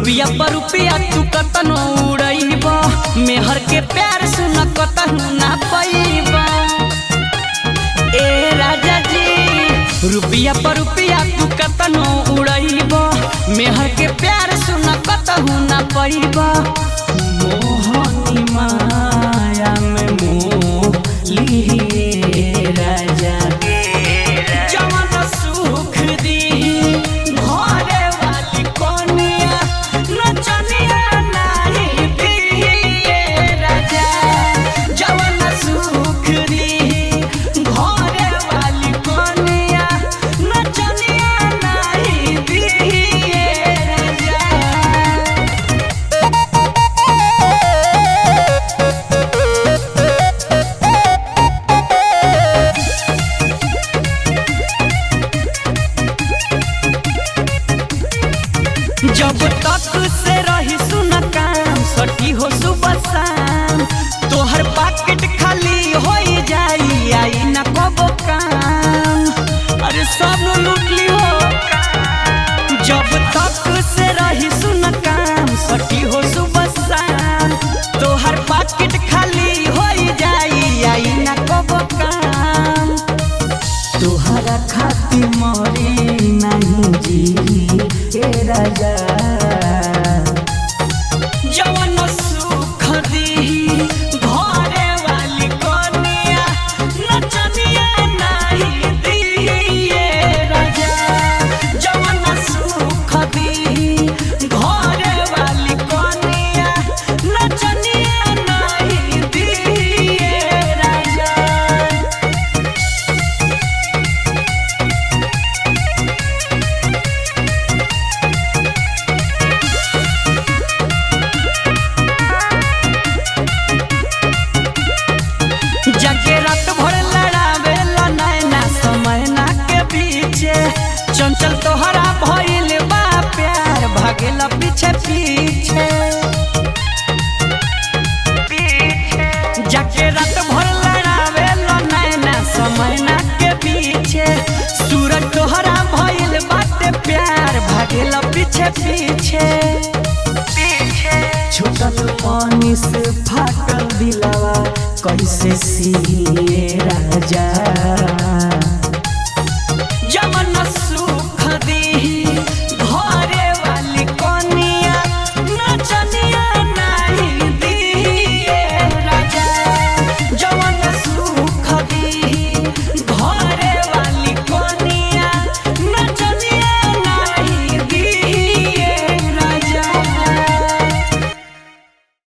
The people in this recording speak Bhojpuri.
रुपिया पर रुपिया तू कतनो उड़ैब मेहर के प्यार सुन कतहू ना पैब ए राजा जी रुपिया पर रुपिया तू कतनो उड़ैब मेहर के प्यार सुन कतहू ना पैब मोहनी माया में मोह लिहिए राजा जवन सुख दी घरे वाली कोनिया नचनिया नाही दिए राजा जवन सुख दी घरे वाली कोनिया नचनिया नाही दिए राजा जब तक से रही सुन काम सटी हो सुबह शाम तोहर पाकेट खाली हो जाई आई न कबो काम अरे सब लूट ली हो जब तक से रही सुन काम सटी हो सुबह शाम तोहर पाकेट खाली हो जाई आई न कबो काम तोहरा खाती मरी नहीं जी हे राजा जवन सुख दी घरे वाली कोनिया नचनिया नहीं दिए राजा जवन सुख दी घरे वाली कोनिया नचनिया नहीं दिए राजा जगे रात भर लड़ावे नैना समय ना के पीछे चंचल तोहरा भइल बा प्यार भागेला पीछे पीछे जाके रात भर लड़ावे नैना समय ना के पीछे सूरज तोहरा भइल बाटे प्यार भागेला पीछे पीछे छूटल पानी से फाटल दिलावा कैसे सिए राजा